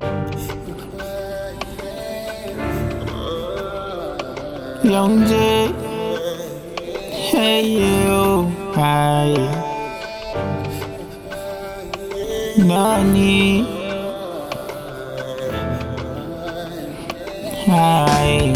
Young J, hey you, hi. Nani, hi.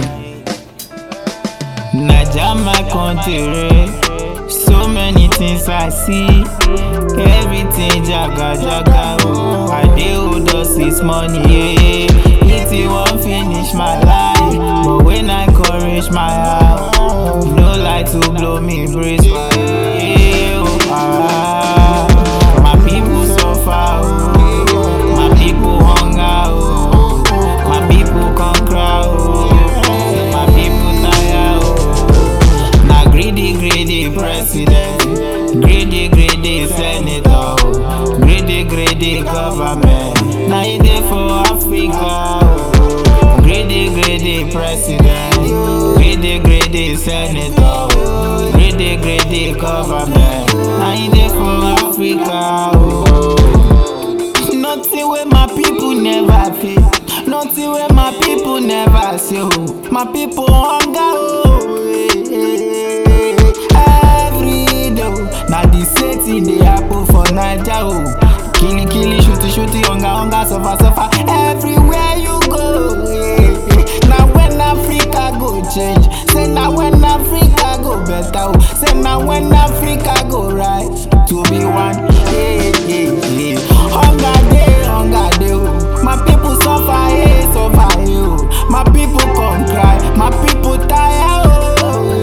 Naja my country, so many things I see. Everything jaga jaga, oh. I dey hold us this money, yeah. It won't finish my life, but when I encourage my heart, no like to blow me breeze. Yeah, oh, ah. My people suffer, oh. my people hunger, oh. my people come cry, oh. my people tire, oh. na greedy greedy president, greedy greedy senator, oh. greedy greedy government, na e dey for Africa. oh. Greedy, greedy president, greedy, greedy senator, oh. greedy, greedy government. Na in dey for Africa. Oh. Nothing wey my people never feel, nothing wey my people never see. Oh. My people hunger. Oh. eh, eh, eh. Every day, oh. na the same thing dey happen for Naija. Oh. Killy, killy, shooty, shooty, hunger, hunger, suffer, suffer. Everywhere you go. eh, eh. Na when Africa go change, say na when Africa go better, oh. say na when Africa go rise to be one. Hey, hey, hey. Hunger dey, hunger dey, oh. my people suffer, hey, suffer, hey, oh. my people come cry, my people tire, oh.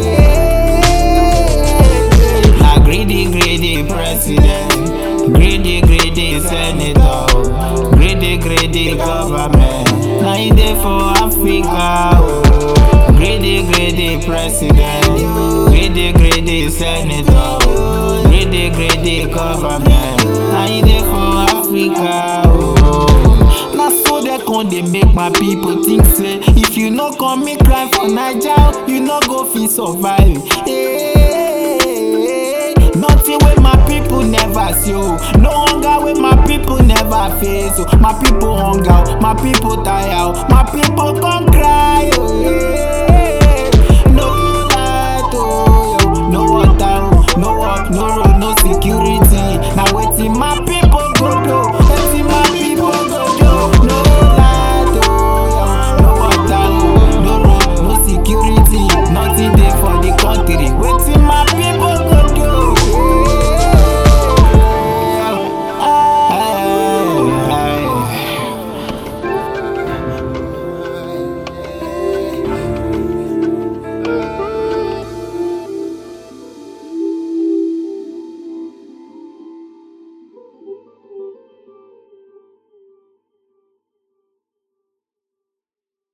yeah. Na greedy, greedy president, greedy, greedy senator, oh. greedy, greedy government. Na e dey for Africa, oh. greedy, greedy president, greedy, greedy senator, oh. greedy, greedy government. Na e dey for Africa, oh. Na so dem come dey make my people think say if you no come make cry for Naija, you no go fit survive. Hey, nothing wey my people never see, oh. no hunger wey my people never face. Oh. My people hunger, oh. my people tire, oh. my people come cry. Oh. Yeah.